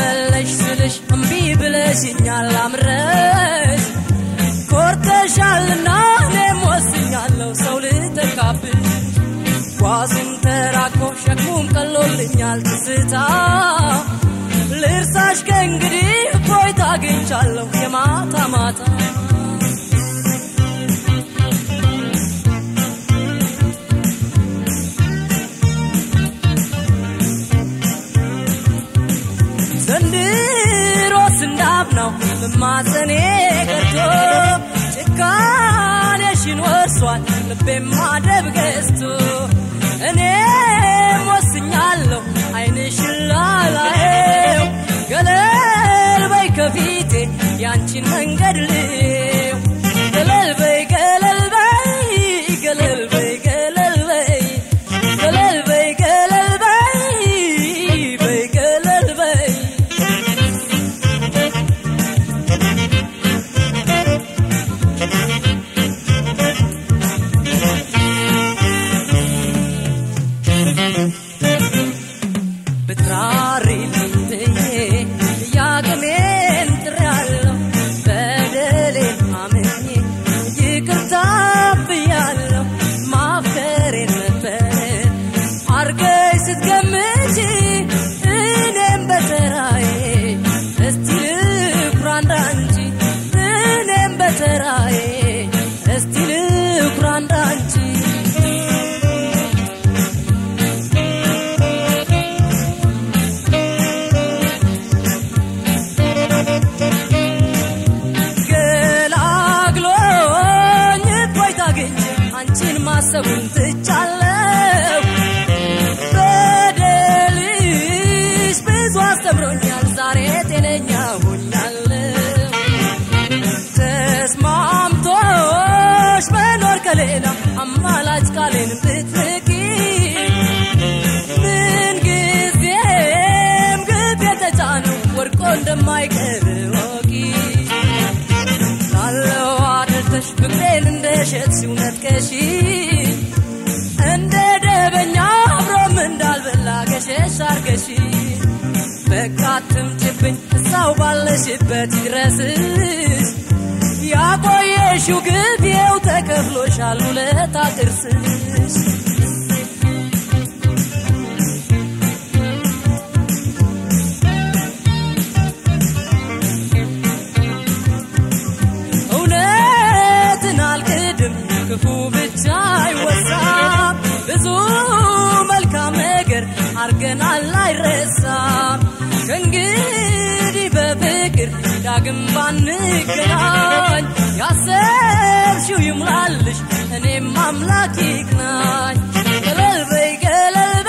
ተመለሽ ስልሽ እምቢ ብለሽኛል አምረሽ ኮርተሻልና እኔም ወስኛለሁ ሰው ልተካብሽ ጓዙም ተራኮ ሸክሙም ቀሎልኛል ትዝታ ልርሳሽ ከእንግዲህ እፎይታ አግኝቻለሁ የማታ ማታ ዘንድሮስ እንዳብ ነው መማፀኔ ቀርቶ ጭካኔሽን ወርሷል ልቤም ማደብ ገዝቶ እኔም ወስኛለሁ አይንሽን ላላየው ገለል በይ ከፊቴ ያንቺን መንገድ ልየው ገለል በይ ገለል በይ ገለል በይ ገለል በይ ገለል በይ ገለል በይ በይ ገለል በይ ብትራሪልኝ ብዬ ያቅሜን ጥሬያለሁ በደሌን አምኜ ይቅርታ ብያለሁ ማፍቀሬን ነበር አርገሽ ስትገምቺ እኔም በተራዬ እስቲ ልኩራ እንዳንቺ እኔም በተራዬ እስቲ ልኩራ እንዳንቺ ገላግሎኝ እፎይታ አግኝቼ አንቺን ማሰቡን ትቻለሁ። በደልሽ ብዙ አስተምሮኛል፣ ዛሬ ጤነኛ ሆኛለሁ። ተስማምቶሽ መኖር ከሌላ አማላጭ ቃሌን ብትንቂ ምን ጊዜም ግብ የተጫነው ወድቆ እንደማይቀር ወቂ ላለው አድርተሽ ፍቅሬን እንደሸጥሽው ነጥቀሽ እንደ ደበኛ አብሮም እንዳልበላ ገሸሽ አርገሽ በቃ አትምጭብኝ እዛው ባለሽበት ይድረስሽ ያቆየሽው ግብ ይኸው ተከፍሎሻል ውለታ ጥርስሽ እውነትን አልክድም ክፉ ብቻ አይወሳም ብዙ መልካም ነገር አርገናል አይረሳም ከእንግዲህ በፍቅር ዳግም ባንገናኝ ያሰብሽው ይሙላልሽ እኔም አምላክ ይቅናኝ ገለል በይ ገለል